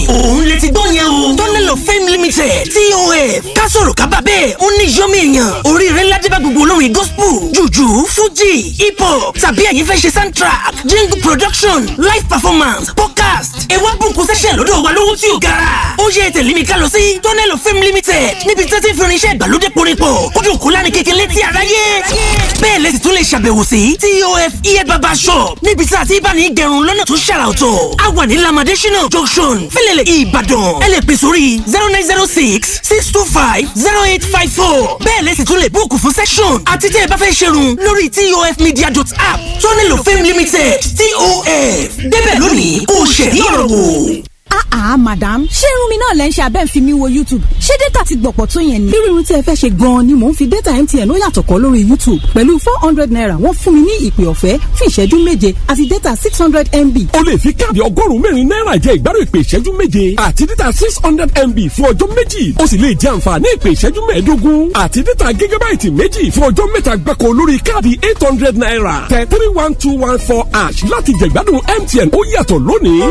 òun lè ti gbọ́ yẹn o tunnel of fame limited tof kásòrò kábà bẹ́ẹ̀ ó ní yọ́mí èèyàn oríire ńlá débà gbogbo olórin gospel jùjú fújì hip hop tàbí ẹ̀yin fẹ́ ṣe soundtrack jingle production live performance podcast ewa bùnkún session lọ́dọ̀ wa lówó tí ò gara ó yẹ tẹ̀lé mi ká lọ sí tunnel of fame limited níbi tí wọ́n ti fi irinṣẹ́ ìgbàlódé porípọ̀ kójú òkú láni kékeré tí aráyé bẹ́ẹ̀ lẹ́sìn tún lè ṣàbẹ̀wò sí tof ear barber shop níbi tí a ti bá ní gẹrun lọ́nà tó ṣàrà ọ̀tọ̀ a wà ní lamade shina junction fẹlẹ̀lẹ̀ ìbàdàn ẹ lè pè sórí zero nine zero six six two five zero eight five four bẹ́ẹ̀ lẹ́sìn tún lè búùkù fún session àti tẹ́ ẹ bá fẹ́ ṣerun lórí tofmedia.app tunnel of fame limited tof débẹ̀ lónìí kò ṣẹ̀rí ọ̀rọ̀ wò. Ah ah madam ṣé irun mi náà lẹ́ ń ṣe abẹ́ ń fi mi wo YouTube ṣé data ti gbọ̀pọ̀ tó yẹn ni. irú irun tí ẹ fẹ́ ṣe gan-an ni mò ń fi data MTN ó yàtọ̀ kọ́ lórí YouTube pẹ̀lú four hundred naira wọ́n fún mi ní ìpè ọ̀fẹ́ fún ìṣẹ́jú méje àti data six hundred MB. o lè fi káàdì ọgọ́rùn-ún mẹ́rin náírà jẹ ìgbádùn ìpè ìṣẹ́jú méje àti data six hundred MB fún ọjọ́ méjì o sì lè jẹ àǹfààní ìpè ìṣẹ́jú mẹ́ẹ̀ẹ́dógún àti data gígábáìtì méjì fún ọjọ́ mẹ́ta gbáko lórí káàdì eight hundred naira tẹ three one two one four ash láti jẹ ìgbádùn MTN ó yàtọ̀ lónìí.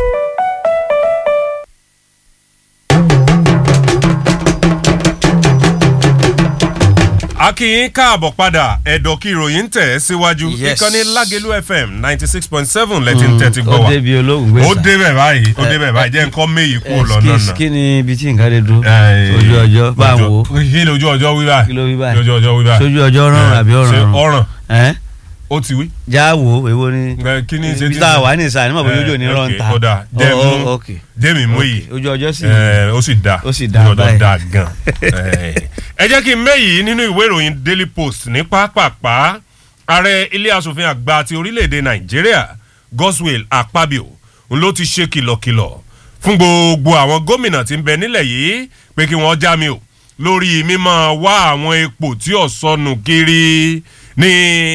akínyìn káàbọ̀ padà ẹ̀dọ̀ kí ìròyìn tẹ̀ ẹ́ síwájú Yes. ìkànnì lágẹ̀lú fm ninety six point seven lẹ́tí ń tẹ́tí gbọ́ ó wa débi olóhùn gbèsè. ó débẹ̀ báyìí ó débẹ̀ báyìí jẹ́ nǹkan méyì kú lọ́nà Excuse, náà. kí ni ibi tí nǹkan lè dún Eh, ojú ọjọ́ bá ń ojú- wo kí ni ojú ọjọ́ wí báyìí Kí ló wí báyìí? ojú ọjọ́ wí báyìí sójú ọjọ́ rọrùn àbí ṣé ọ̀ràn ọ̀ràn ẹ̀ ó ti wí. já wo èwo ni Eh, kí ni ṣe ibi ti- tá a wà ní ìsàlẹ̀ nígbà bójú òjò ní Eh, rọ̀ ń okay, ta ó dáa jẹ́ Oh, mú oh, okay. jẹ́mi mú yìí ojú ọjọ́ sì Eh, ó sì da Ó sì dáa ojú ọjọ́ báyìí. da gan. Eh, ẹ jẹ́ kí n méyìí nínú ìwé ìròyìn daily post ní pápápá ààrẹ ilé asòfin àgbà ti orílẹ̀-èdè nàìjíríà Godswill Akpabio ń ló ti ṣe kìlọ̀kìlọ̀ fún gbogbo àwọn gómìnà tí ń bẹ nílẹ̀ yìí pé kí wọ́n já mi o lórí mímọ́ wá àwọn epo tí ò sọnù kiri ní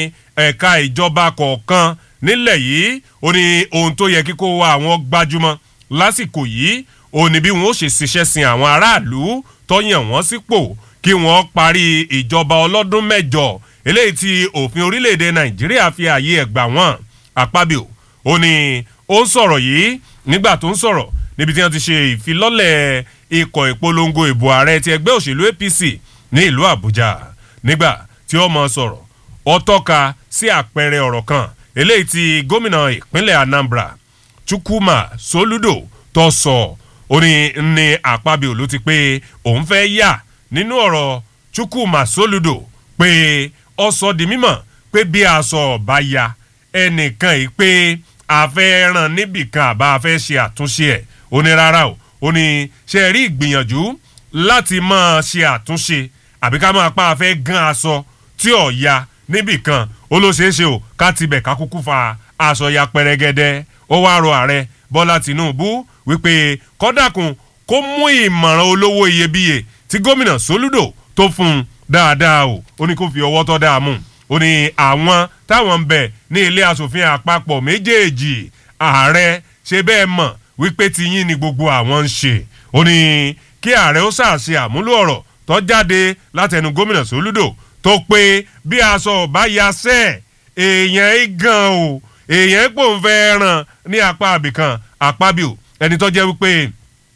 ẹ̀ka ìjọba kọ̀ọ̀kan nílẹ̀ yìí ó ní ohun tó yẹ kíkó wa àwọn gbajúmọ̀ lásìkò yìí ó ní bí wọn ó ṣe ṣiṣẹ́ sin àwọn aráàlú tó yàn wọ́n sípò kí wọ́n parí ìjọba ọlọ́dún mẹ́jọ eléyìí tí òfin orílẹ̀-èdè nàìjíríà fi ààyè ẹ̀ gbà wọ́n àpábíò ó ní ó ń sọ̀rọ̀ yìí nígbà tó ń sọ̀rọ̀ níbi tí wọ́n ti ṣe ìfilọ́lẹ̀ ikọ̀ ìpolongo ìbò ààrẹ ti ẹgbẹ́ òṣèlú APC ní ìlú àbújá nígbà tí ó mọ sọ̀rọ̀ ó tọ́ka sí àpẹẹrẹ ọ̀rọ̀ kan eléyìí tí gómìnà ìpínlẹ̀ anambra chukwuma soludo tó sọ ó ní ní àpábíò ló ti pé òun fẹ́ yà nínú ọ̀rọ̀ chukwuma soludo pé ó sọ di mímọ̀ pé bí aṣọ ọba ya ẹnìkan yìí pé a fẹ́ ràn níbìkan àbá a fẹ́ ṣe àtúnṣe ẹ̀ ó ní rárá o ó ní ṣe rí ìgbìyànjú láti máa ṣe àtúnṣe àbí ká máa pa afẹ́ gan aṣọ tí ò ya níbìkan ó ló ṣeé ṣe o ká tibẹ̀ ká kúkú fa aṣọ ya pẹrẹgẹdẹ ó wá rọ ààrẹ bọ́lá tìǹbù wípé kọ́dàkùn kó mú ìmọ̀ràn olówó iyebíye tí gómìnà sólúdò tó fún un dáadáa o ó ní kó fi ọwọ́ tọ́ dáa mú un ó ní àwọn táwọn ń bẹ ní ilé asòfin àpapọ̀ méjèèjì ààrẹ ṣe bẹ́ẹ̀ mọ̀ wípé tiyín ni gbogbo àwọn ń ṣe ó ní kí ààrẹ ó ṣàṣe àmúlò ọ̀rọ̀ tó jáde látẹnu gómìnà sólúdò tó pé bí aṣọ ọba ya sẹ́ èèyàn í gan o èèyàn pò ń fẹ́ ràn ní apá àbìkan àpábíò ẹni tó jẹ́ wípé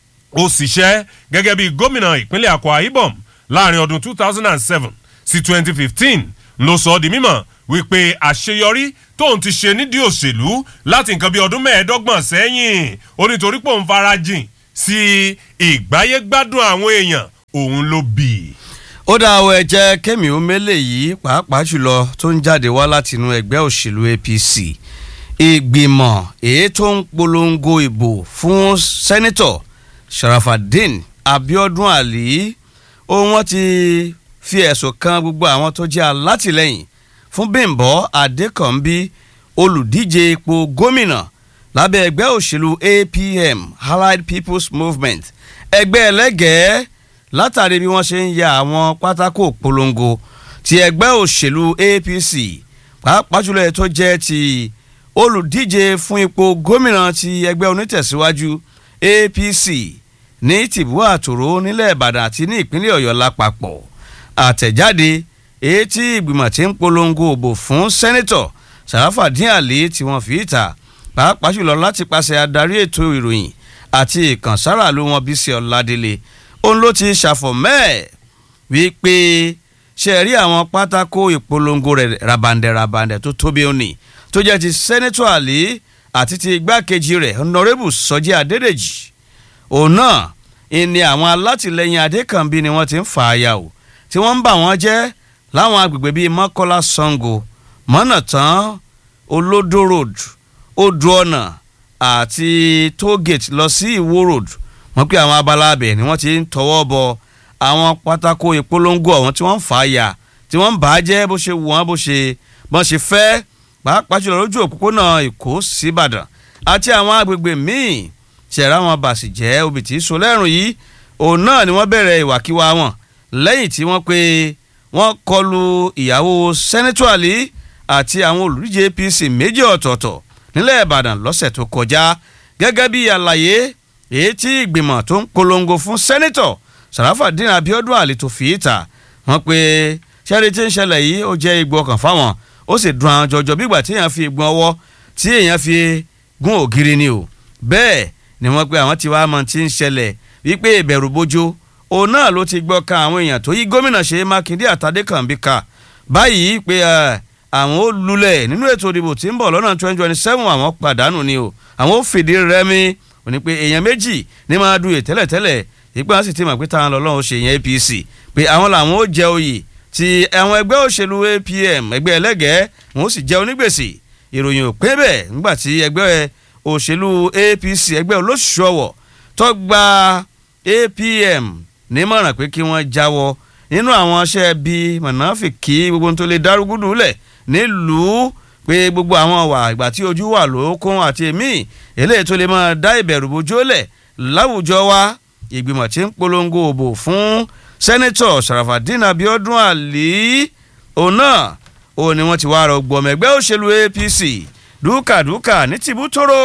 ó ṣiṣẹ́ gẹ́gẹ́ bí gómìnà ìpínlẹ̀ Akwa Ibom láàrin ọdún 2007 sí 2015 ló sọ ọ́ di mímọ̀ wípé àṣeyọrí tóun ti ṣe nídìí òṣèlú láti nǹkan bí ọdún mẹ́ẹ̀ẹ́dọ́gbọ̀n sẹ́yìn ó nítorí pé òun farajìn sí ìgbáyégbádùn àwọn èèyàn òun ló bì í. ó dá àwọn ẹ̀jẹ̀ kẹ́mi omele yìí pàápàá jùlọ tó ń jáde wá látinú ẹgbẹ́ òṣèlú APC ìgbìmọ̀ èyí tó ń polongo ìbò fún sẹ́nitọ̀ Sharafadin Abiodun Ali ó wọ́n ti fi ẹ̀sùn kan gbogbo àwọn tó jẹ́ alátìlẹ́yìn fún Bímbọ́ Adékànbí olùdíje ipò gómìnà lábẹ́ ẹgbẹ́ òṣèlú APM Allied People's Movement ẹgbẹ́ ẹlẹ́gẹ̀ẹ́ látàrí bí wọ́n ṣe ń ya àwọn pátákó polongo ti ẹgbẹ́ òṣèlú APC pàápàá jùlọ ẹ̀ tó jẹ́ ti olùdíje fún ipò gómìnà ti ẹgbẹ́ onítẹ̀síwájú APC ní tìbú àtòrò nílẹ̀ Ìbàdàn àti ní ìpínlẹ̀ Ọ̀yọ́ lápapọ̀ àtẹ̀jáde èyí tí ìgbìmọ̀ tí ń polongo òbò fún sẹ́nẹ́tọ̀ Sàràfàdín Àlì tí wọ́n fi ìta pàápàá jùlọ láti pàṣẹ adarí ètò ìròyìn àti ìkànsáraàlú wọn Bísí Ọládélé òun ló ti ṣàfọ̀mẹ́ẹ̀ wípé ṣe rí àwọn pátákó ìpolongo rẹ̀ rabandẹ̀ rabandẹ̀ tó tóbi òní tó jẹ́ ti sẹ́nẹ́tọ̀ àlí àti ti igbákejì rẹ̀ honorable Sọjí Adédèjì òun náà ìní àwọn alátìlẹyìn Adékànbí ni wọ́n ti ń fà á yà o tí wọ́n ń bà wọ́n jẹ́ láwọn agbègbè bíi Mọ́kọ́lá Sango Mọ́nàtán Olódó road Odò ọ̀nà àti tógèètì lọ sí Ìwó road wọ́n pé àwọn abala abẹ ni wọ́n ti ń tọwọ́ bọ àwọn pátákó ìpolongo ọ̀hún tí wọ́n ń fà á yà tí wọ́n ń bà á jẹ́ bó ṣe wù wọ́n bó ṣe bọ́n ṣe fẹ́ pàápàá jùlọ lójú òpópónà Èkó síbàdàn àti àwọn agbègbè míì ṣẹ̀rá wọn bàṣì jẹ́ obì tí so lẹ́rùn yìí òun náà ni wọ́n bẹ̀rẹ̀ ìwàkiwà wọn lẹ́yìn tí wọ́n pé wọ́n kọlu ìyàwó sẹ́nẹ́tọ̀ àlí àti àwọn olùdíje APC méjì ọ̀tọ̀ọ̀tọ̀ nílẹ̀ Ìbàdàn lọ́sẹ̀ tó kọjá gẹ́gẹ́ bí àlàyé èyí tí ìgbìmọ̀ tó ń polongo fún sẹ́nẹ́tọ̀ Sàràfàdín Abíọ́dún Àlì tó fi ìta wọ́n pé sẹ́rí tí ń ṣẹlẹ̀ yìí ó jẹ́ igbó ọkàn fáwọn ó sì dùn àwọn jọjọ bígbà tí èèyàn fi igbó ọwọ́ tí èèyàn fi gún ògiri ni o bẹ́ẹ̀ ni wọ́n pé àwọn tí wàá mọ̀ tí ń ṣẹlẹ̀ wípé ìbẹ̀rù bójó òun náà ló ti gbọ́ ka àwọn èèyàn tó yí gómìnà Ṣèyí Mákindé àtàdékànbí ká báyìí pé àwọn ó lulẹ̀ nínú ètò ìdìbò tí ń bọ̀ lọ́nà twenty twenty seven àwọn pàdánù ni o àwọn ó fìdí rẹmi ò ní pé èèyàn méjì ní máa du ètẹ́lẹ̀tẹ́lẹ̀ ìgbà sì ti mọ̀ pé táwọn lọ́lọ́run ṣe yẹn APC pé àwọn làwọn ó jẹ oyè ti àwọn ẹgbẹ́ òṣèlú APM ẹgbẹ́ ẹlẹ́gẹ̀ẹ́ wọn ó sì jẹ onígbèsè ìròyìn ò pé bẹ́ẹ̀ nígbà tí ẹgbẹ́ òṣèlú APC ẹgbẹ́ olóṣù ọ̀wọ̀ tó gba APM nímọ̀ràn pé kí wọ́n jáwọ́ nínú àwọn iṣẹ́ bíi mọ̀nàfìkì gbogbo tó lè dárúgúdù lẹ̀ nílùú pé gbogbo àwọn wà ìgbà tí ojú wà lókun àti èmi eléyìí tó lè máa dá ìbẹ̀rù bójú lẹ̀ láwùjọ wa ìgbìmọ̀ tí ń polongo òbò fún sẹ́nẹ́tọ̀ Sàràfàdín Abíọ́dún Àlí òun náà òun ni wọ́n ti wá rọ gbọmọ ẹgbẹ́ òṣèlú APC dúkàdúkà ní tìbútòrò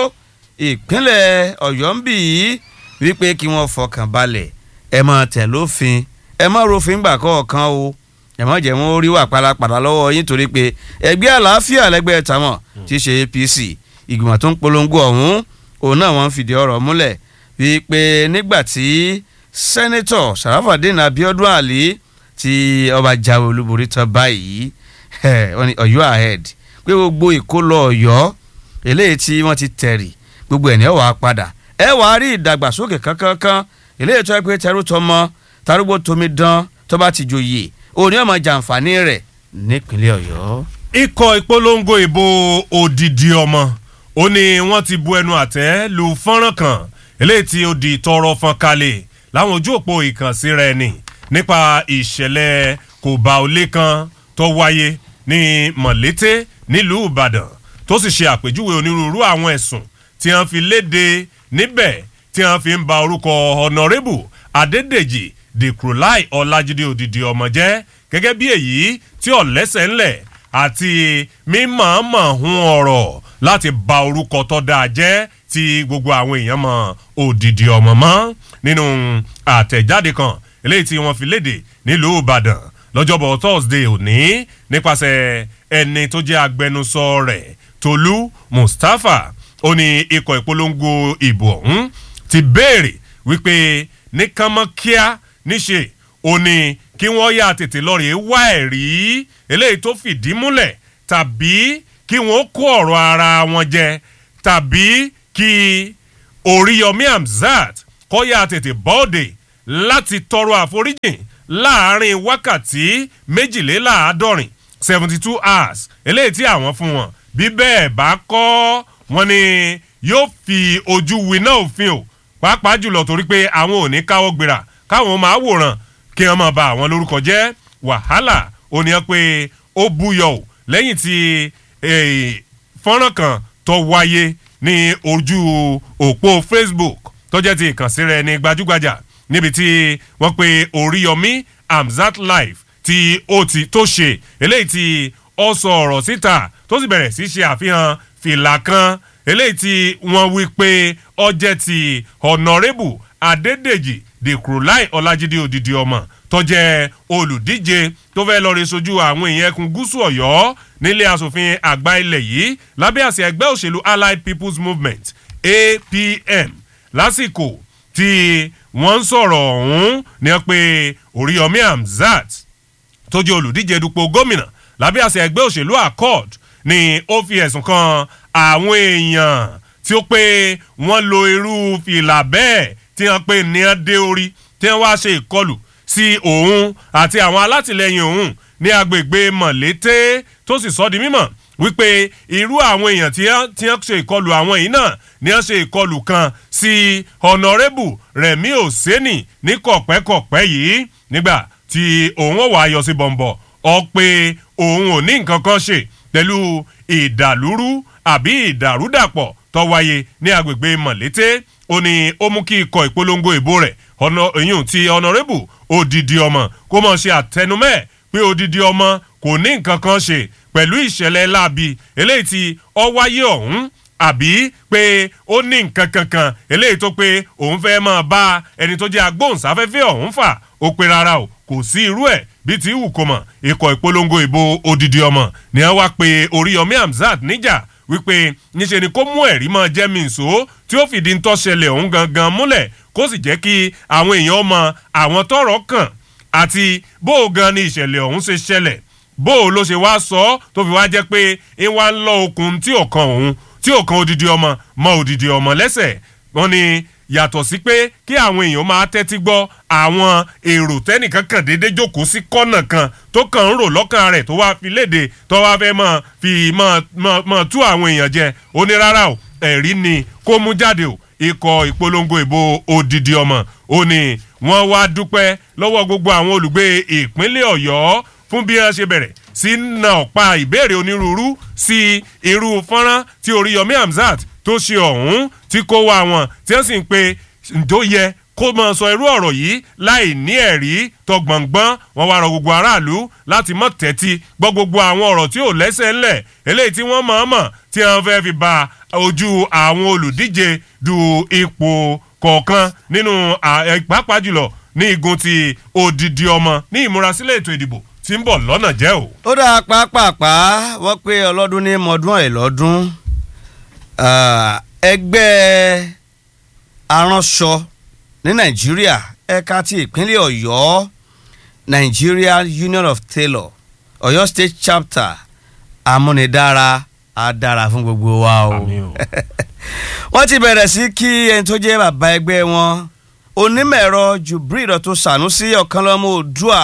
ìpínlẹ̀ Ọ̀yọ́ ń bì í wípé kí wọ́n fọkàn balẹ̀ ẹ máa tẹ̀ lófin ẹ má rofin gbà kọ̀ọ̀kan o ẹ má jẹ́ wọn rí wà pàlàpàlà lọ́wọ́ yín torí pé ẹgbẹ́ àlàáfíà lẹ́gbẹ́ tàwọn tí í ṣe APC ìgbìmọ̀ tó ń polongo ọ̀hún òun náà wọ́n ń fìdí ọ̀rọ̀ múlẹ̀ wípé nígbà tí sẹ́nẹ́tọ̀ Sàràfàdín Abíọ́dún Àlí tí ọba jáwé olúborí tán báyìí wọ́n ní Ọ̀yọ́ ahead pé gbogbo ìkólọ Ọ̀yọ́ eléyìí tí wọ́n ti tẹ̀rì gbogbo ẹ̀ ní ọ̀wà padà ẹ wàá rí ìdàgbàsókè kankankan eléyìí tó yẹ pé tẹrú tọmọ tarúgbó tomi dán tó bá ti joyè òní ọmọ jàǹfààní rẹ̀ nípínlẹ̀ Ọ̀yọ́. ikọ̀ ìpolongo ìbò òdìdí ọmọ ó ní wọ́n ti bu ẹnu àtẹ́ lu fọ́nrán kan eléyìí tí ó di tọrọ fọ́n kalẹ̀ láwọn ojú òpó ìkànsíra ẹni nípa ìṣẹ̀lẹ̀ kò bá olé kan tó wáyé ní mọ̀lété nílùú Ìbàdàn tó sì ṣe àpèjúwe onírúurú àwọn ẹ̀sùn tí wọ́n fi léde níbẹ̀ tí wọ́n fi ń ba orúkọ honorable Adédèjì Dèkùrọ̀láì Ọlájídé òdìdí ọmọ jẹ́ gẹ́gẹ́ bí èyí tí ọ̀lẹ́sẹ̀ ńlẹ̀ àti mímọ̀ọ́mọ̀ hun ọ̀rọ̀ láti ba orúkọ tó dáa jẹ́ tí gbogbo àwọn èèyàn mọ̀ òdìdí ọmọ mọ́ nínú àtẹ̀jáde kan eléyìí tí wọ́n fi léde nílùú Ìbàdàn lọ́jọ́bọ̀ Thursday òní nípasẹ̀ ẹni tó jẹ́ agbẹnusọ rẹ̀ Tolú Mustapha ó ní ikọ̀ ìpolongo ìbò ọ̀hún ti béèrè wípé ní kánmọ́kíá níṣe ó ní kí wọ́n yà tètè lọ́ọ̀rì wá ẹ̀rí eléyìí tó fìdí múlẹ̀ tàbí kí wọ́n kó ọ̀rọ̀ ara wọn jẹ tàbí kí Oríyọmí Hamzat kó yà tètè bọ́ọ̀dẹ̀ láti tọrọ àforíjìn láàrin wákàtí méjìléláàádọ́rin seventy two hours eléyìí tí àwọn fún wọn bí bẹ́ẹ̀ bá kọ́ wọn ni yóò fi ojú winá òfin o pàápàá jùlọ torí pé àwọn ò ní káwọ́ gbéra káwọn máa wòran kí wọ́n máa ba àwọn lórúkọ jẹ́ wàhálà ó ní pé ó búyọ o lẹ́yìn tí fọ́nrán kan tó wáyé ní ojú òpó Facebook tó jẹ́ ti ìkànsíra ẹni gbajúgbajà níbi tí wọ́n pe Oríyọmí Hamzat live tí ó ti tó ṣe eléyìí tí ó sọ ọ̀rọ̀ síta tó sì bẹ̀rẹ̀ sí ṣe àfihàn fìlà kan eléyìí tí wọ́n wí pé ó jẹ́ ti Honourable Adédèjì Dèkùrọ̀láì Ọlájídé òdìdí ọmọ tó jẹ́ olùdíje tó fẹ́ lọ́ọ́ rí sojú àwọn èèyàn ẹkùn gúúsù Ọ̀yọ́ nílé asòfin àgbà ilẹ̀ yìí lábẹ́ àsíá ẹgbẹ́ òṣèlú Allied People's Movement APM lásìkò tí wọ́n ń sọ̀rọ̀ ọ̀hún ni wọ́n pe oríyọmí hamzat tó jẹ́ olùdíje dupò gómìnà lábẹ́ àṣẹ ẹgbẹ́ òṣèlú accord ni ó fi ẹ̀sùn kan àwọn èèyàn tí ó pé wọ́n lo irú fìlà bẹ́ẹ̀ tí wọ́n pè ní ẹ́ dé orí tí wọ́n wá ṣe ìkọlù sí òun àti àwọn alátìlẹyìn òun ní agbègbè mọ̀lété tó sì sọ di mímọ̀ wípé irú àwọn èèyàn tí wọ́n ṣe ìkọlù àwọn yìí náà ni wọ́n ṣe ìkọlù kan sí ọ̀nàrẹ́bù rẹ̀mí òsínì ní kọ̀pẹ́kọ̀pẹ́ yìí nígbà tí òun ò wá yọ sí bọ̀m̀bọ̀ ọ pé òun ò ní nǹkan kan ṣe pẹ̀lú ìdàlúrú àbí ìdàrúdàpọ̀ tó wáyé ní agbègbè mọ̀lété ó ní ó mú kí ikọ̀ ìpolongo ìbò rẹ̀ ọ̀nà èyún ti ọ̀nàrẹ́bù odidi ọmọ kó mọ̀ ṣe àtẹnumẹ́ pé odidi ọmọ kò ní nǹkan kan ṣe pẹ̀lú ìṣẹ̀lẹ̀ láabi eléyìí tí ọ wáyé ọ̀hún àbí pé ó ní nǹkan kankan eléyìí tó pé òun fẹ́ máa bá ẹni tó jẹ́ agbóhùnsáfẹ́fẹ́ ọ̀hún fà ó pé rárá o kò sí irú ẹ̀ bí ti wù kó mọ̀ ikọ̀ ìpolongo ìbò odidi ọmọ ni wọ́n wá pé oríyọmí hamzat níjà wípé níṣe ni kó mú ẹ̀rí máa jẹ́ mìíṣó tí ó fìdí ń tọ́ṣẹlẹ̀ ọ̀hún gangan múlẹ̀ kó sì jẹ́ kí àwọn èèyàn mọ àwọn tọrọ kàn àti bó o gan ni ìṣẹ̀lẹ̀ ọ̀hún ṣe ṣẹlẹ̀ bó o ló ṣe wá sọ ọ́ tó fi wá jẹ́ pé ń wá ń lọ okùn tí ò kan òun tí ò kan odidi ọmọ mọ odidi ọmọ lẹ́sẹ̀ wọ́n ní yàtọ̀ sí pé kí àwọn èèyàn máa tẹ́tí gbọ́ àwọn èrò tẹ́nìkan kàn déédé jókòó sí kọ́nà kan tó kàn ń rò lọ́kàn rẹ̀ tó wá fi léde tó wá fẹ́ mọ̀ fi mọ̀ tú àwọn èèyàn jẹ ó ní rárá o ẹ̀rí ni kó mú jáde o ikọ̀ ìpolongo ìbò odidi ọmọ ó ní wọ́n wá dúpẹ́ lọ́wọ́ gbogbo àwọn olùgbé ìpínlẹ̀ ọ̀yọ́ fún bí wọ́n ṣe bẹ̀rẹ̀ sí na ọ̀pá ìbéèrè onírúurú sí irú fọ́nrán tí oríyọmí hamzat tó ṣe ọ̀hún tí kó wá wọn tí wọ́n sì ń pe ǹjọ́ yẹ kó mọ sọ irú ọ̀rọ̀ yìí láì ní ẹ̀rí tọgbọ̀ngbọ́n wọn wá rọ gbogbo aráàlú láti mọ̀ tẹ́tí gbọ́ gbogbo àwọn ọ̀rọ̀ tí ò lẹ́sẹ̀ ńlẹ̀ eléyìí tí wọ́n mọ̀ ọ́n mọ̀ tí wọ́n fẹ́ fi ba ojú àwọn olùdíje du ipò kọ̀ọ̀kan nínú pàápàá jùlọ ní igun ti odidi ọmọ ní ìmúrasílẹ̀ ètò ìdìbò tí ń bọ̀ lọ́nà jẹ́ o. ó dáa pàápàá wọ́n pé ọlọ́dún ní mọ́dún ẹ̀ lọ́dún ẹgbẹ́ aránṣọ ní nàìjíríà ẹ̀ka ti ìpínlẹ̀ ọ̀yọ́ nigeria union of tailor ọ̀yọ́ state chapter amúnidára á dára fún gbogbo wa o wọ́n ti bẹ̀rẹ̀ sí kí ẹni tó jẹ́ bàbá ẹgbẹ́ wọn onímọ̀-ẹ̀rọ jubril tó sànúsí ọ̀kanlọ́mọ oòdùà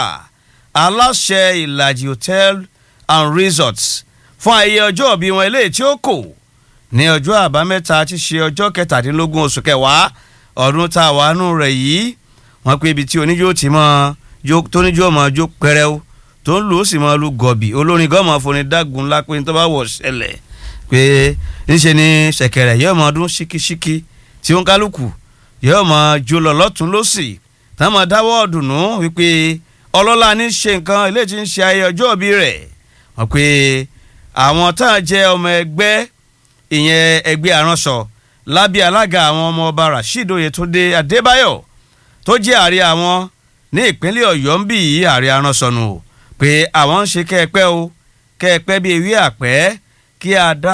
aláṣẹ ìlàjì hotel and resorts fún ayẹyẹ ọjọ́ òbí wọn eléyìí tí ó kò ní ọjọ́ àbámẹ́ta tí ṣe ọjọ́ kẹtàdínlógún oṣù kẹwàá ọdún tá a wà nù rẹ̀ yìí wọ́n pé ibi tí oníjó ti mọ tóníjó mọ jó pẹrẹu tó ń lù ó sì mọ lu gọ̀bì olórin gọ́mọ foni dágun ńlá pé tó bá wọ̀ ṣẹlẹ̀ pé níṣẹ́ ni ṣẹ̀kẹ̀rẹ̀ yóò mọ ọdún ṣíkíṣíkí tí ó ń kálukú yóò mọ jó lọ lọ́tún lọ́sì táwọn mọ dáwọ́ ọ̀dùnnú wípé ọlọ́lá ní ṣe nǹkan ilé tí ń ṣe ayẹyẹ ọjọ́ òbí rẹ̀ wọ́n pé àwọn táwọn jẹ́ ọmọ ẹgbẹ́ ìyẹn ẹgbẹ́ aránṣọ lábẹ́ alága àwọn ọmọ ọba rasheed oyetunde adébáyọ̀ tó jẹ́ ààrẹ àwọn ní ìpínlẹ̀ ọ̀yọ́ ń bì í ààrẹ aránṣọnù o pé àwọn ń ṣe kẹ́ẹ̀pẹ́ o kẹ́ẹ̀pẹ́ bíi ewé àpẹ́ kí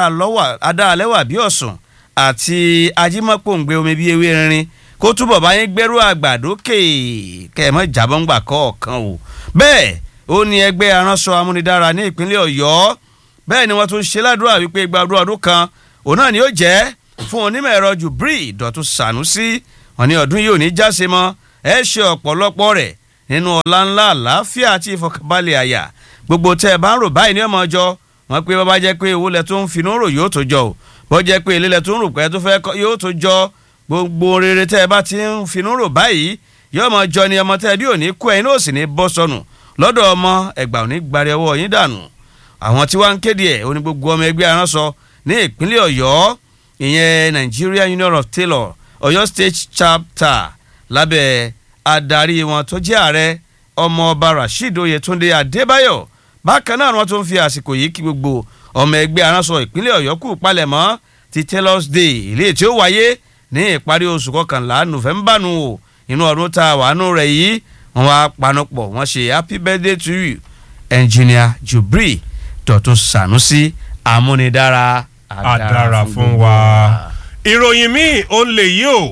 adáalẹ́wà bí ọ̀sùn àti ajímọ́pòǹgbẹ omi bíi ewé rinrin kó túbọ̀ bá yín gbẹ́rú àgbàdókè kẹ́ẹ̀mọ́ ìjàbọ̀ǹgbà kọ̀ọ̀kan o bẹ́ẹ̀ ó ní ẹgbẹ́ aránṣọ amúnidára ní ìpínlẹ̀ ọ̀yọ́ bẹ́ẹ̀ ni wọ́n tún ṣe ládùúrà wípé gbàdúrà ọdún kan òun náà ni ó jẹ́ fún onímọ̀ ẹ̀rọ jubril dọ̀tún sànúsí wọn ní ọdún yìí ò ní jáse mọ́ ẹ ṣe ọ̀pọ̀lọpọ̀ rẹ̀ nínú ọ̀la ńlá àlàáfíà àti ìfọkànbalẹ̀ àyà gbogbo tẹ́ ẹ bá ń rò báyìí ní ọmọ ọjọ́ wọn pé bàbá jẹ́ pé owó lẹ tó ń finú rò yóò tó jọ o bọ́ jẹ́ pé ilé lẹ tó ń rò pé tó fẹ́ yóò tó jọ gbogbo rere tẹ́ ẹ bá ti ń finú rò báyìí yóò mọ jọ ni ọmọ tẹ́ ẹ bí ò ní kú ẹ̀yin náà sì ní bọ́ sọnù lọ́dọ̀ ọmọ ẹgbà ò ní gbari ọwọ́ yín dànù àwọn tí wàá ń kéde ẹ̀ oní gbogbo ọmọ ẹgbẹ́ aránṣọ ní ìpínlẹ̀ ọ̀yọ́ ìyẹn nigeria union of tailor ọ̀yọ́ state chapter lábẹ́ adarí wọn tó jẹ́ ààrẹ ọmọọba rasheed oyetunde adébáyọ̀ bákan náà wọ́n tún fi àsìkò yìí kí gbogbo ọmọ ẹgbẹ́ aránṣọ ìpínlẹ̀ ọ̀yọ́ kù palẹ̀mọ́ ti tailors day ilé tí ó wáyé ní ìparí oṣù kọkànlá november nù o inú ọdún tá a wà nù rẹ̀ yìí wọ́n wá panupọ̀ wọ́n ṣe happy birthday to you engineer jubril dọ̀tún sànúsí amúnidára àdàrà fún wa. ìròyìn míì ó lè yí o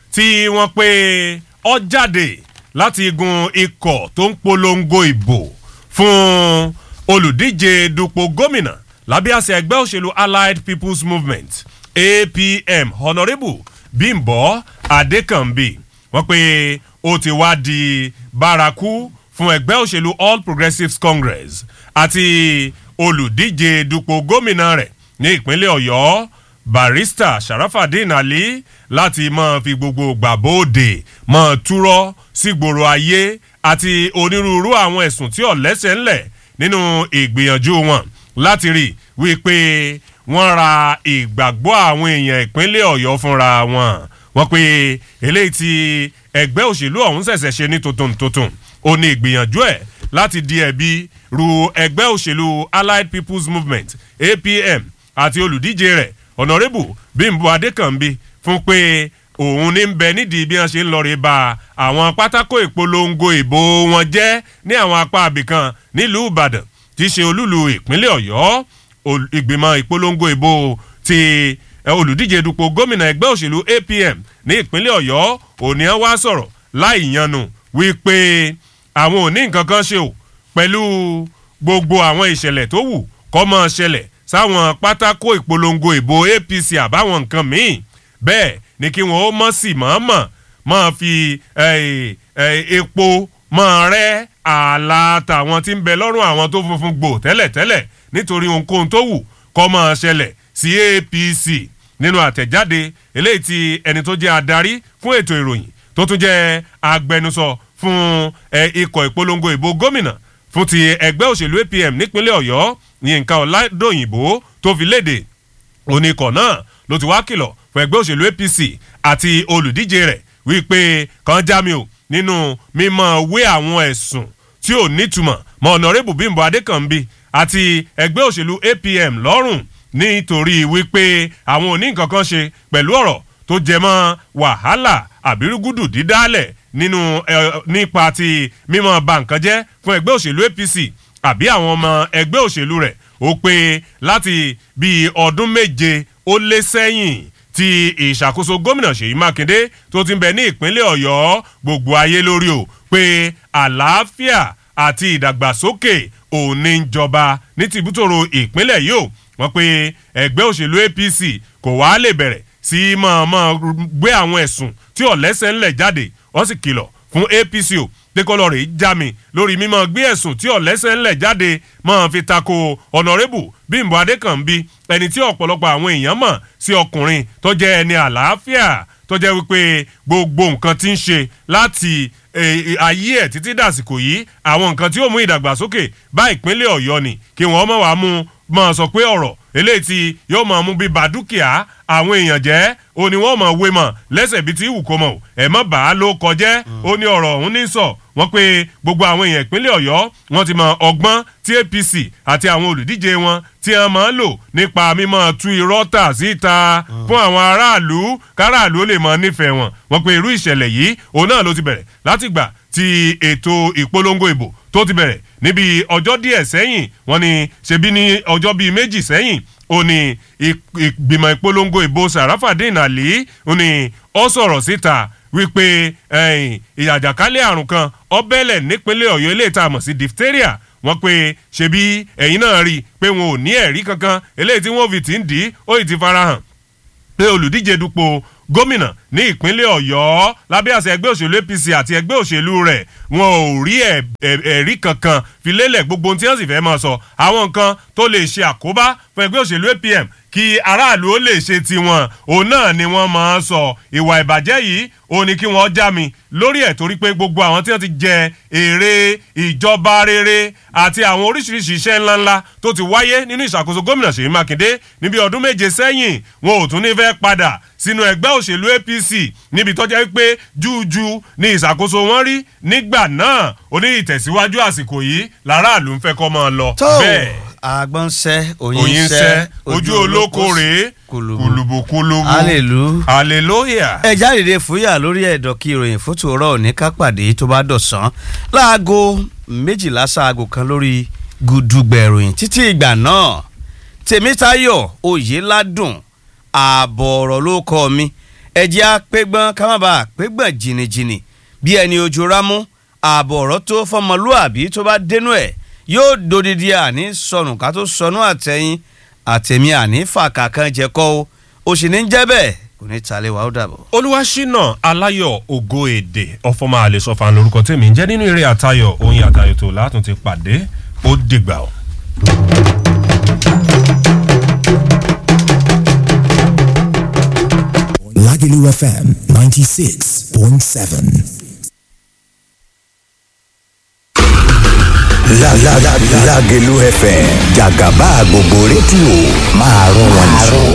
tí wọ́n pé ọ jáde láti igun ikọ̀ tó ń polongo ìbò fún olùdíje dupò gómìnà lábẹ́ àṣẹ ẹgbẹ́ òṣèlú allied people's movement apm honourable bimbo adekanbi wọ́n pé ó ti wá di bárakú fún ẹgbẹ́ òṣèlú all progressives congress àti olùdíje dupò gómìnà rẹ̀ ní ìpínlẹ̀ ọ̀yọ́ barista sharafadin ali láti máa fi gbogbo gbàbóde máa túrọ́ sígboro ayé àti onírúurú àwọn ẹ̀sùn tí ò lẹ́sẹ̀ ńlẹ̀ nínú ìgbìyànjú wọn láti rí wípé wọ́n ra ìgbàgbọ́ àwọn èèyàn ìpínlẹ̀ ọ̀yọ́ fúnra wọn wọ́n pe eléyìí tí ẹgbẹ́ òṣèlú ọ̀hún ṣẹ̀ṣẹ̀ ṣe ní tuntun tuntun ó ní ìgbìyànjú ẹ̀ láti di ẹ̀bi ru ẹgbẹ́ òṣèlú allied people's movement apm àti olùdíje rẹ̀ honourable bimbo adekanbi fún pé òun ní bẹ nídìí bí wọn ṣe ń lọ rí ba àwọn pátákó ìpolongo ìbò wọn jẹ́ ní àwọn apá abìkan nílùú ìbàdàn tí í ṣe olúlu ìpínlẹ̀ ọ̀yọ́ ìgbìmọ̀ ìpolongo ìbò ti olùdíje dupò gómìnà ẹgbẹ́ òṣèlú apm ní ìpínlẹ̀ ọ̀yọ́ òní wá sọ̀rọ̀ láì yanu wípé àwọn ò ní nǹkan kan ṣe o pẹ̀lú gbogbo àwọn ìṣẹ̀lẹ̀ tó wù kọ́ mọ́ ṣẹlẹ̀ sáwọn pátákó ìpolongo ìbò apc àbáwọn nǹkan míì bẹ́ẹ̀ ni kí wọ́n ó mọ̀ sí mọ̀ọ́mọ̀ máa fi epo máa rẹ́ ààlà tàwọn tí ń bẹ lọ́rùn àwọn tó funfun gbò tẹ́lẹ̀tẹ́lẹ̀ nítorí ohunkóhun tó wù kọ́ máa ṣẹlẹ̀ sí apc nínú àtẹ̀jáde eléyìí tí ẹni tó jẹ́ adarí fún ètò ìròyìn tó tún jẹ́ agbẹnusọ fún ikọ̀ ìpolongo ìbò gómìnà fún ti ẹgbẹ́ òṣèlú apm nípínlẹ̀ ọ̀yọ́ yínká ọ̀làdòyìnbó tó fi léde oníkọ̀ náà ló ti wá kìlọ̀ fún ẹgbẹ́ òṣèlú apc àti olùdíje rẹ̀ wípé kan já mi ò nínú mímọ wé àwọn ẹ̀sùn tí ò nítumọ̀ mọ ọ̀nàrẹ́bù bímbọ adékànbí àti ẹgbẹ́ òṣèlú apm lọ́rùn nítorí wípé àwọn ò ní nǹkan kan ṣe pẹ̀lú ọ̀rọ̀ tó jẹ mọ́ wàhálà àbírúgúdù dídálẹ̀ nínú nípa ti mímọ ba nǹkan jẹ́ fún ẹgbẹ́ òṣèlú apc àbí àwọn ọmọ ẹgbẹ́ òṣèlú rẹ̀ ó pé láti bíi ọdún méje ó lé sẹ́yìn ti ìṣàkóso gómìnà ṣèyí mákindé tó ti ń bẹ ní ìpínlẹ̀ ọ̀yọ́ gbogbo ayé lórí o pé àlàáfíà àti ìdàgbàsókè òní ń jọba ní tìbútòrò ìpínlẹ̀ yìí o wọ́n pe ẹgbẹ́ òṣèlú apc kò wá lè bẹ̀rẹ̀ sí mọ̀ọ́mọ́ gbé àwọn ẹ̀sùn tí ọ̀lẹ́sẹ̀ ńlẹ̀ jáde wọ́n sì kìlọ̀ fún apc o dékọ́lọ́ rẹ̀ já mi lórí mímọ́ gbé ẹ̀sùn tí ọ̀lẹ́sẹ̀ ńlẹ̀ jáde máa fi tako ọ̀nàrẹ́bù bímbọ adékànbí ẹni tí ọ̀pọ̀lọpọ̀ àwọn èèyàn mọ̀ sí ọkùnrin tó jẹ́ ẹni àlàáfíà tó jẹ́ wípé gbogbo nǹkan ti ń ṣe láti ayé ẹ̀ títí dàsìkò yìí àwọn nǹkan tí ó mú ìdàgbàsókè bá ìpínlẹ̀ ọ̀yọ́ ni kí wọ́n mọ̀ wá mú máa sọ pé ọ̀rọ̀ eléyìí tí yóò máa mú bí ba dúkìá àwọn èèyàn jẹ́ ó ní wọ́n máa wé mọ̀ lẹ́sẹ̀ bíi ti wù kó mọ̀ ẹ̀ mọ́ bàá ló kọjẹ́ ó ní ọ̀rọ̀ ọ̀hún ní sọ wọ́n pé gbogbo àwọn èèyàn ìpínlẹ̀ ọ̀yọ́ wọ́n ti mọ ọgbọ́n tí apc àti àwọn olùdíje wọn tí wọ́n máa ń lò nípa mímọ́ tú irọ́ tà síta fún àwọn aráàlú káràlú ó lè mọ nífẹ̀ẹ́ wọn wọ́n pé irú ìṣẹ̀lẹ̀ yìí òun náà ló ti bẹ̀rẹ̀ látìgbà tí ètò ìpolongo ìbò tó ti bẹ̀rẹ̀ níbi ọjọ́ díẹ̀ sẹ́yìn wọ́n ní ṣebí ní ọjọ́ bíi méjì sẹ́yìn ó ní ìgbìmọ̀ ìpolongo ìbò sàràfàdín àlì ó ní ó sọ̀rọ̀ síta wípé ìyàjàkálẹ̀ àrùn kan ọbẹ̀lẹ̀ nípínlẹ̀ ọ̀yọ́ ilé ìta àmọ̀ sí diphtheria wọ́n pe ṣebí ẹ̀yin náà rí i pé wọn ò ní ẹ̀rí kankan eléyìí tí wọ́n fi ti ń dì í ó ì ti farahàn pé olùdíje dupò gómìnà ní ìpínlẹ̀ ọ̀yọ́ lábẹ́ àṣẹ ẹgbẹ́ òṣèlú apc àti ẹgbẹ́ òṣèlú rẹ̀ wọn ò rí ẹ̀rí kankan fi lélẹ̀ gbogbo ohun tí wọ́n sì fẹ́ máa sọ àwọn nǹkan tó lè ṣe àkóbá fún ẹgbẹ́ òṣèlú apm kí aráàlú ó lè ṣe tiwọn òun náà ni wọ́n máa sọ ìwà ìbàjẹ́ yìí òun ni kí wọ́n já mi lórí ẹ̀ torí pé gbogbo àwọn tí wọ́n ti jẹ èrè ìjọba rere àti àwọn oríṣiríṣi iṣẹ́ ńláńlá tó ti wáyé nínú ìṣàkóso gómìnà ṣèyí mákindé níbi ọdún méje sẹ́yìn wọn ò tún ní fẹ́ padà sínú ẹgbẹ́ òṣèlú apc níbi tó jẹ́ pé jújú ní ìṣàkóso wọn rí nígbà náà ó ní ìtẹ̀síwájú àsìkò yìí làráàlú ń fẹ́ kọ́ máa lọ. bẹ́ẹ̀ agbọ́nsẹ́ oyin oyin sẹ́ sẹ́ ojú olóko rèé kùlùbù kùlùbù kùlùbù hallelujah. hallelujah. ẹ jáde fúyà lórí ẹ̀dọ̀ kí ìròyìn fótó ọ̀rọ̀ òní ká pàdé tó bá dọ̀sán láago méjìlá sáago kan lórí gùdùgbẹ̀ ìròyìn títí ìgbà náà tèmítayọ̀ oyèládùn ààbọ̀ ọ̀rọ̀ ló kọ́ mi ẹ̀jẹ̀ apẹ́gbọ́n ká má bàa pẹ́gbọ́n jìnnìjìnnì bí ẹni ojú rámú ààbọ̀ ọ̀rọ̀ tó fọmọlúàbí tó bá dénú ẹ̀ yóò dodidi àní sọnù ká tó sọnù àtẹ̀yìn àtẹ̀mí àní fàkà kan jẹ kọ́ o ó sì ní jẹ́ bẹ́ẹ̀ kò ní talẹ̀ wà ó dàbọ̀. olúwaṣínà aláyọ̀ ògo èdè ọ̀fọ̀mọ àlesọ̀fà lórúkọ tèmi ń jẹ́ nínú eré àtayọ̀ oyin àtayọ̀ tó látún ti pàdé ó dìgbà o. Lagelu FM 96.7. La la la Lagelu FM Jagaba gbogbo rédíò máa rún wọn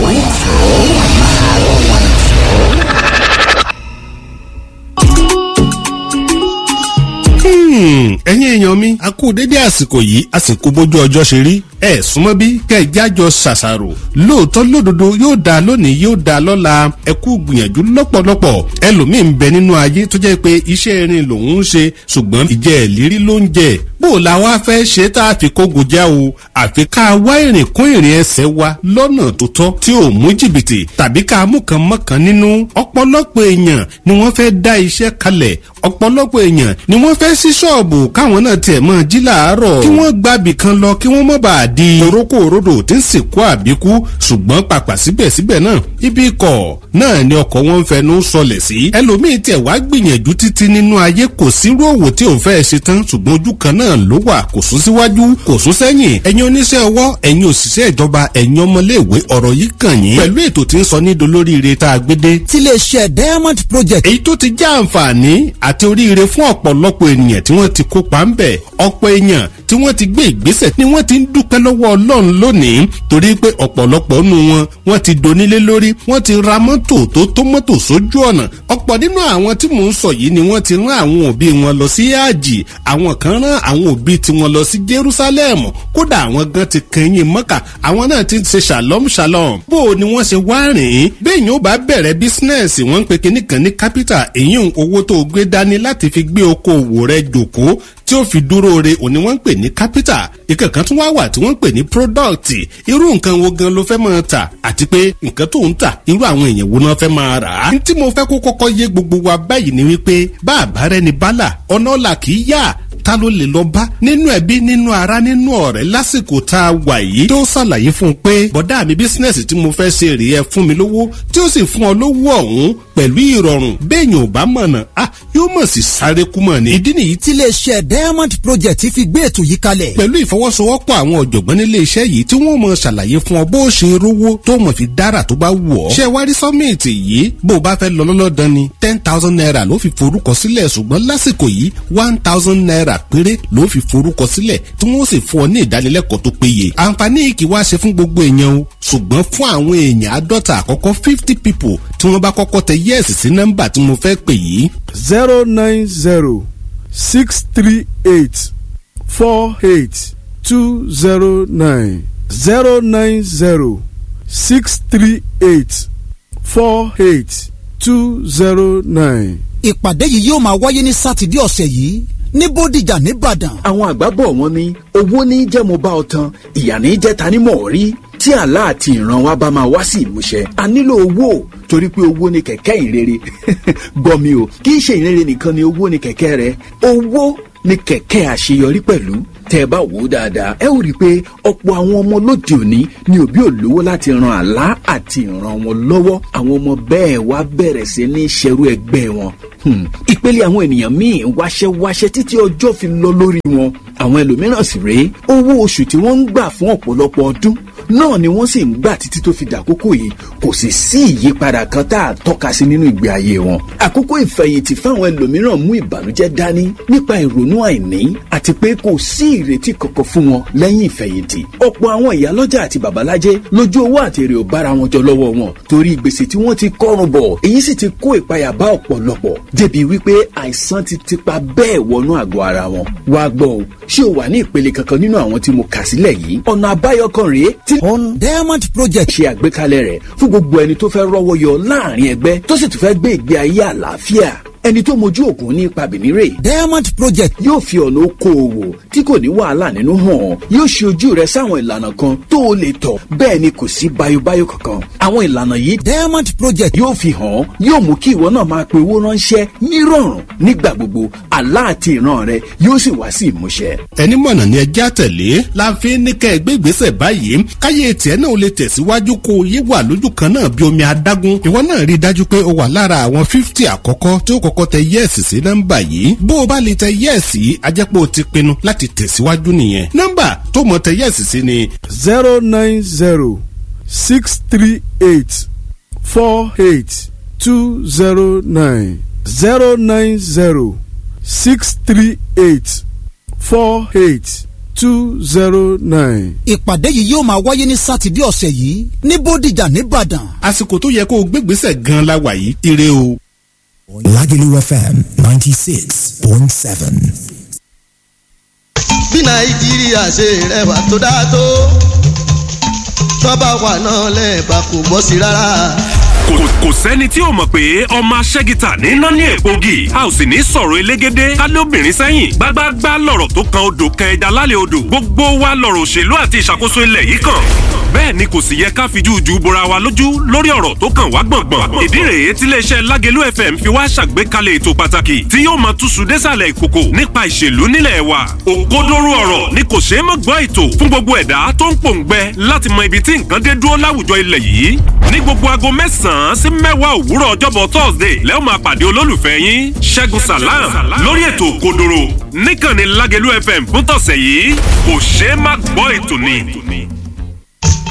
ẹ̀yin èèyàn mi a kú dédé àsìkò yìí àsìkò bójú ọjọ́ ṣe rí ẹ súnmọ́ bí kẹjájọ ṣàṣàrò lóòótọ́ lódodo yóò dáa lónìí yóò dáa lọ́la ẹ kú gbìyànjú lọ́pọ̀lọpọ̀ ẹlòmíì ń bẹ nínú ayé tó jẹ́ pé iṣẹ́ irin lòun ń ṣe ṣùgbọ́n ìjẹ́ ìlérí ló ń jẹ bó o la wá fẹ́ ṣe tá a fi kógo já o àfi ká wá ìrìn kún ìrìn ẹsẹ̀ wa lọ́nà tó tọ́ tí ò mú jìbìtì tàbí ká mú kan mọ́kàn nínú ọ̀pọ̀lọpọ̀ èèyàn ni wọ́n fẹ́ dá iṣẹ́ kalẹ̀ ọ̀pọ̀lọpọ̀ èèyàn ni wọ́n fẹ́ sí ṣọ́ọ̀bù káwọn náà tiẹ̀ mọ́ jí làárọ̀ kí wọ́n gbàbì kan lọ kí wọ́n mọ́ bàa di torókò òrodò tí ń sìnkú àbíkú ṣùgbọ́n pàpà síbẹ̀síbẹ̀ náà ibi ikọ̀ náà ni ọkọ̀ wọn ń fẹnu sọlẹ̀ sí ẹlòmíín tiẹ̀ wá gbìyànjú títí nínú ayé kò sírú òwò tí òun fẹ́ ṣe tán ṣùgbọ́n ojú kan náà ló wà kò sún síwájú kò sún sẹ́yìn ẹ̀yin oníṣẹ́ ọwọ́ ẹ̀yin òṣìṣẹ́ ìjọba ẹ̀yin ọmọléèwé ọ̀rọ̀ yìí kàn yín pẹ̀lú ètò tí ń sọ ní dolóríire tá a gbé dé. tiléeṣẹ́ diamond project. èyí tó ti já àǹfààní àti oríire fún ọ̀pọ̀lọpọ̀ ènìyàn tí wọ́n ti kópa ń bẹ̀ ọ̀pọ̀ èèyàn tí wọ́n ti gbé ìgbésẹ̀ ni wọ́n ti ń dúpẹ́ lọ́wọ́ ọlọ́run lónìí torí pé ọ̀pọ̀lọpọ̀ nù wọn wọ́n ti donílé lórí wọ́n ti ra mọ́tò tó tó mọ́tò sójú ọ̀nà ọ̀pọ̀ nínú àwọn tí mò ń sọ yìí ni wọ́n ti rán àwọn òbí wọn lọ sí àjì àwọn kan rán àwọn òbí tiwọn lọ sí jerusalem kódà àwọn gan ti kẹyìn mọ́kà àwọn náà ti ṣe shalom shalom bó o ni wọ́n ṣe wá rìn ín bẹ́ẹ̀ni ó bá bẹ̀rẹ̀ bísínẹ́sì wọ́n ń pe kinní kan ní capital èyí owó tó gbé dání láti fi gbé okòwò rẹ jòkó tí ó fi dúró re òní wọ́n ń pè ní capital ìkẹ̀kan tún wá wà tí wọ́n ń pè ní product irú nǹkan wo gan ló fẹ́ máa tà àti pé nǹkan tó ń tà irú àwọn èèyàn wo náà fẹ́ máa rà á. tí mo fẹ́ kó kọ́kọ́ yé gbogbo wa báyìí ni wípé bá àbárẹ́ ni bálà ọ̀nà ọ̀la kì í yá ta ló lè lọ bá nínú ẹbí nínú ara nínú ọ̀rẹ́ lásìkò tá a wà yìí tó ṣàlàyé fún un pé bọ̀dá mi bísínẹ́sì tí mo fẹ́ ṣe rèé ẹ fún mi lówó tí ó sì fún ọ lówó ọ̀hún pẹ̀lú ìrọ̀rùn béèyàn ò bá mọ̀nà ah yóò mọ̀ sí sáré kú mọ̀ ni. ìdí nìyí tiléeṣẹ́ diamond project fi gbé ètò yìí kalẹ̀. pẹ̀lú ìfọwọ́sowọ́pọ̀ àwọn ọ̀jọ̀gbọ́n nílé iṣẹ́ yìí tí wọ́n mọ̀ ṣàlàyé fún ọ bó o ṣe rówó tó mọ̀ fi dára tó bá wù ọ́. ṣé wárí sọ́mìtì yìí bó o bá fẹ́ lọ lọ́lọ́dán ni ten thousand naira ló fi forúkọ sílẹ̀ ṣùgbọ́n lásìkò yìí one thousand naira péré ló fi forúkọ sílẹ̀ tí wọ́n sì fún ọ ní ìdánilẹ́kọ̀ọ́ tó péye. àǹfààní kì wá ṣe fún gbogbo èèyàn o ṣùgbọ́n fún àwọn èèyàn àádọ́ta àkọ́kọ́ fifty people tí wọ́n bá kọ́kọ́ tẹ yẹ́ẹ̀sì sí nọ́mbà tí mo fẹ́ pè yìí. zero nine zero six three eight four eight two zero nine zero nine zero six three eight four eight two zero nine. ìpàdé yìí yóò máa wáyé ní sátidé ọ̀sẹ̀ yìí ní bódìjà nìbàdàn. àwọn àgbà bọ̀ wọ́n ní owó ní jẹ́ mo bá ọ tan ìyà ní jẹ́ ta ni mọ̀ rí tí àlá àti ìran wa bá máa wá sí ìmúṣẹ a nílò owó torí pé owó ni kẹ̀kẹ́ ìrere gbọ́ mi o kì í ṣe ìrere nìkan ni owó ni kẹ̀kẹ́ rẹ owó ni kẹ̀kẹ́ àṣeyọrí pẹ̀lú tẹ́ ẹ bá wò ó dáadáa ẹ ó rí i pé ọ̀pọ̀ àwọn ọmọ lóde òní ni òbí ò lówó láti ran àlá àti ìran wọn lọ́wọ́ àwọn ọmọ bẹ́ẹ̀ wá bẹ̀rẹ̀ sí ní ṣerú ẹgbẹ́ wọn ìpele àwọn ènìyàn míì wáṣẹ́wáṣẹ́ títí ọjọ́ fi lọ lórí wọn àwọn ẹlòmíràn sì rèé owó oṣù tí wọ́n ń gbà fún ọ̀pọ̀lọpọ̀ ọdún náà ni wọ́n sì ń gbà títí tó fi dàkókò yìí kò sì sí ìyípadà kan tá a tọ́ka sí nínú ìgbé ayé wọn. àkókò ìfẹ̀yìntì fáwọn ẹlòmíràn mú ìbànújẹ́ dání nípa ìrònú àìní àti pé kò sí ìrètí kankan fún wọn lẹ́yìn ìfẹ̀yìntì. ọ̀pọ̀ àwọn ìyálọ́jà àti babalájẹ́ lójú owó àti èrè ò bára wọn jọ lọ́wọ́ wọn torí gbèsè tí wọ́n ti kọ́rùn bọ̀ èyí sì ti kó ìpayà bá ọ̀pọ̀lọpọ̀ débi wípé àìsàn ti tipa bẹ́ẹ̀ wọnú àgọ́ ara wọn. wá gbọ́ o ṣé o wà ní ìpele kankan nínú àwọn tí mo kà sílẹ̀ yìí ọ̀nà àbáyọ kan rèé tí on diamond project. ṣe àgbékalẹ̀ rẹ̀ fún gbogbo ẹni tó fẹ́ rọ́wọ́ yọ láàrin ẹgbẹ́ tó sì tún fẹ́ gbé ìgbé ayé àlàáfíà ẹni tó mojú ògùn ní ipa bìnírè diamond project yóò fi ọ̀nà okòòwò tí kò ní wàhálà nínú hàn yóò ṣe ojú rẹ sáwọn ìlànà kan tó o lè tọ̀ bẹ́ẹ̀ ni kò sí bayobayo kankan àwọn ìlànà yìí diamond project yóò fi hàn yóò mú kí ìwọ náà máa pe owó ránṣẹ́ nírọ̀rùn nígbà gbogbo àlá àti ìran rẹ yóò sì wá sí ìmúṣẹ. ẹni mọ̀nà ni ẹjẹ́ àtẹ̀lé la fi ní kẹ́ ẹ gbé ìgbésẹ̀ báyìí káyé tiẹ̀ náà ó lè tẹ̀síwájú kó o yé wà lójú kan náà bí omi adágún ìwọ náà rí i dájú pé o wà lára àwọn fífítì àkọ́kọ́ tí ó kọ́kọ́ tẹ yẹ́ẹ̀sì sí nọ́mbà yìí bó o bá lè tẹ yẹ́ẹ̀sì á jẹ́ pé o ti pinnu láti tẹ̀síwájú nìyẹn nọ́mbà tó mọ̀ tẹ yẹ́ẹ̀sì sí ni. zero nine zero six three eight four eight two zero nine zero nine zero six three eight four eight two zero nine. ìpàdé yìí yóò máa wáyé ní sátidé ọ̀sẹ̀ yìí ní bódìjà nìbàdàn. àsìkò tó yẹ kó o gbégbèsè gan la wà yìí ire o. Lagelu FM 96.7. bí nàìjíríà ṣe rẹwà tó dáa tó tọ́ba wà náà lẹ́ẹ̀bà kò bọ́ sí rárá. kò kò sẹ́ni tí ò mọ̀ pé ọmọ aṣẹ́gita níná ní èpògì a ò sì ní sọ̀rọ̀ elégédé kálé obìnrin sẹ́yìn gbágbágbá lọ̀rọ̀ tó kan odò kan ẹja lálẹ́ odò gbogbo wa lọ̀rọ̀ òṣèlú àti ìṣàkóso ilẹ̀ yìí kàn bẹ́ẹ̀ ni kò sì yẹ ká fi jújú bora wa lójú lórí ọ̀rọ̀ tó kàn wá gbọ̀ngbọ̀n ìdí rèé tí iléeṣẹ́ lágẹ̀lú fm fi wá ṣàgbékalẹ̀ ètò pàtàkì tí yóò máa túṣu désàlẹ̀ ìkòkò nípa ìṣèlú nílẹ̀ wa òkodoro ọ̀rọ̀ ni kò ṣeé mọ̀ gbọ́ ètò fún gbogbo ẹ̀dá tó ń pòǹgbẹ láti mọ ibi tí nǹkan dé dúró láwùjọ ilẹ̀ yìí ní gbogbo aago mẹ́sàn-án sí mẹ́wàá òwúrọ̀ ọjọ́bọ̀ thursday lẹ́wọ̀n máa pàdé olólùfẹ́ yín ṣẹ́gun salam lórí ètò òkodoro níkànnì lágẹ̀lú fm fún tọ̀sẹ̀ yìí kò ṣeé má gbọ́ ètò ni